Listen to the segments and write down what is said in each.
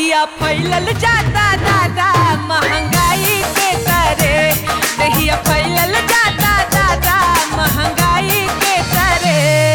दहिया फैलल जाता दादा महंगाई के करे दहिया फैलल जाता दादा महंगाई के करे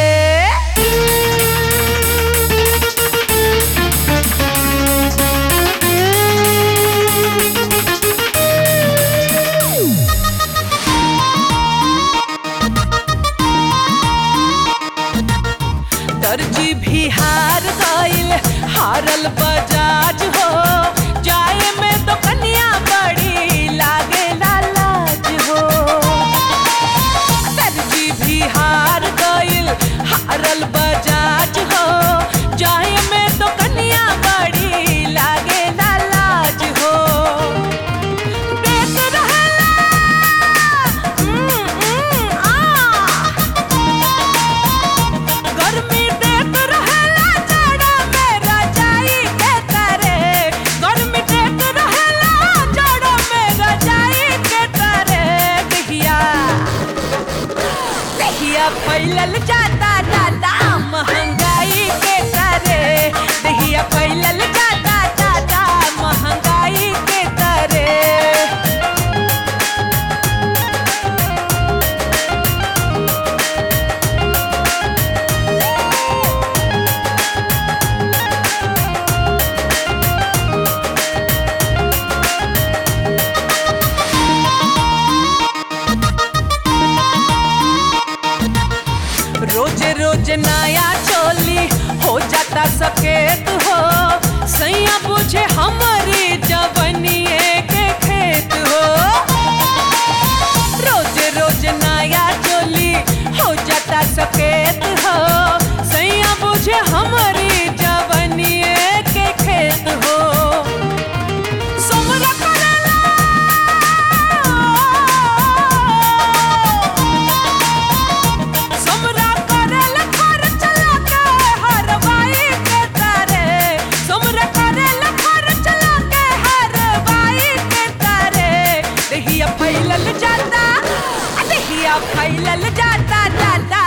दर्जी भी हार गइल हारल बजाज हो जाए में तो कन्या बड़ी लागे लाज हो दर्जी भी हार गइल हारल बजाज हो जाए में तो कन्या बड़ी लागे लाज हो देख रहेला हम्म, हम्म, आ गर्मी देख रहेला जाड़ा में रजाई के करे गर्मी देख रहेला जाड़ा में रजाई के करे दहिया दहिया फैलल जाता दादा महंगाई के करे दहिया फैलल जाता दादा महंगाई के करे रोज रोज नया चोली हो जाता सकेत हो सैया पूछे हमारी जवनिए के खेत हो रोज रोज नया चोली हो जाता सकेत हो सैया पूछे हमारी जवनिए के खेत हो सोमरा करेला सोमरा करेल खर्च लाके हरवाई के तारे सोमरा करेल खर्च लाके हरवाई के तारे दहिया फैलल जाता आ दहिया फैलल जाता दादा